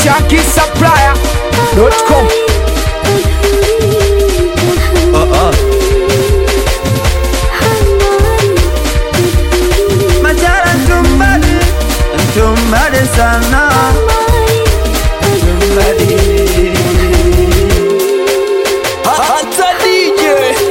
shankisupplier.com Oh, oh. Machara tumbadi, tumbadi sana, tumbadi. hata DJ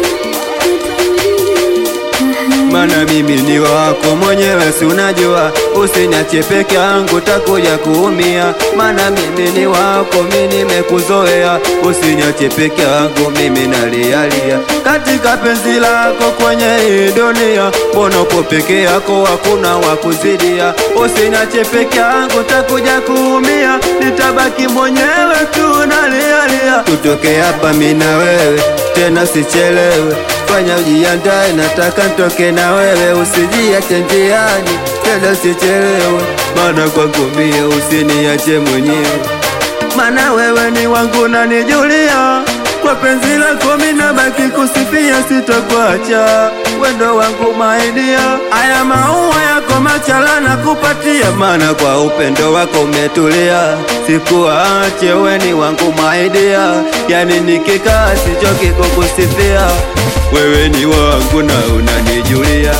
Mana mimi ni wako mwenyewe, si unajua, usiniache peke yangu, takuja kuumia. Mana mimi ni wako, mimi nimekuzoea, usiniache peke yangu, mimi nalialia katika penzi lako kwenye hii dunia. Mbona uko peke yako, hakuna wa kuzidia? Usiniache peke yangu, takuja kuumia, nitabaki mwenyewe tu nalialia. Tutoke hapa mimi na wewe, tena sichelewe fanya ujiandae, nataka ntoke na wewe, usijiache njiani, tena usichelewe, maana kwangu mie usiniache mwenyewe, maana wewe ni wangu na nijulia kwa penzi lako mina baki kusifia, sitokuacha wendo wangu maidia, aya maua yako machala na kupatia, maana kwa upendo wako umetulia, sikuache weni wangu maidia, yani nikikaa sichoki kukusifia, wewe ni wangu na unanijulia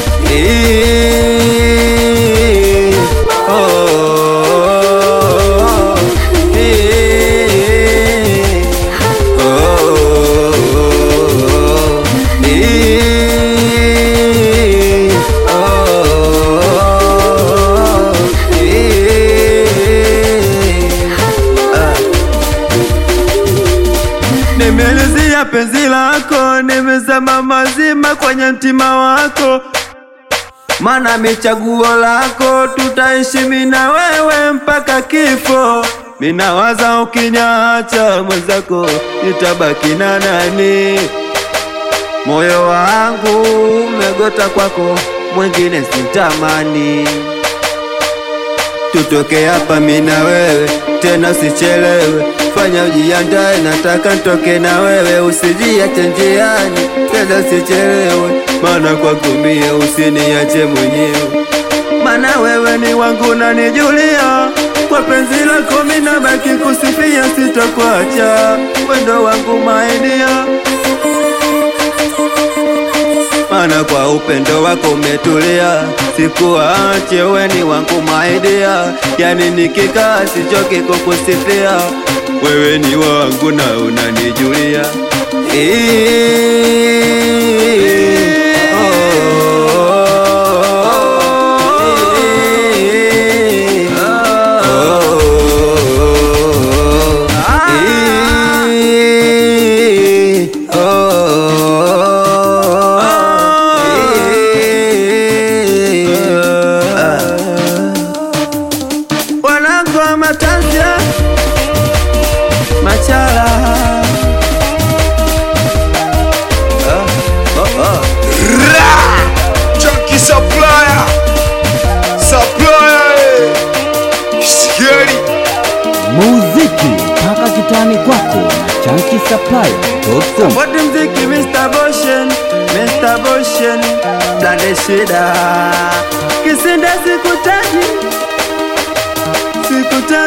Eee, oh, eee. Nimelizia penzi lako, nimezama mazima kwenye mtima wako, mana michaguo lako, tutaishi mimi na wewe mpaka kifo. Minawaza ukinyacha mwenzako, nitabaki na nani? Moyo wangu umegota kwako, mwingine sitamani. Tutoke hapa mimi na wewe, tena usichelewe, fanya ujiandae, nataka ntoke na wewe, usijiache njiani, tena usichelewe, maana kwako mie usiniache mwenyewe, maana wewe ni wangu na nijulia kwa penzi lako mimi nabaki kusifia, sitakuacha wendo wangu maidia maana kwa upendo wako umetulia, sikuache weni wangu maidia, yani nikikaa sichoki kukusifia, wewe ni wangu na unanijulia Eee, oh, eee, oh, eee, wanangu wa matanzia machala Chunky supplier supplier eh. Sikieni muziki mpaka kitani kwako na chankisapply.com Bodi mziki Mr. Boshen, Mr. Boshen, blande shida Kisinda sikutaji, sikutaji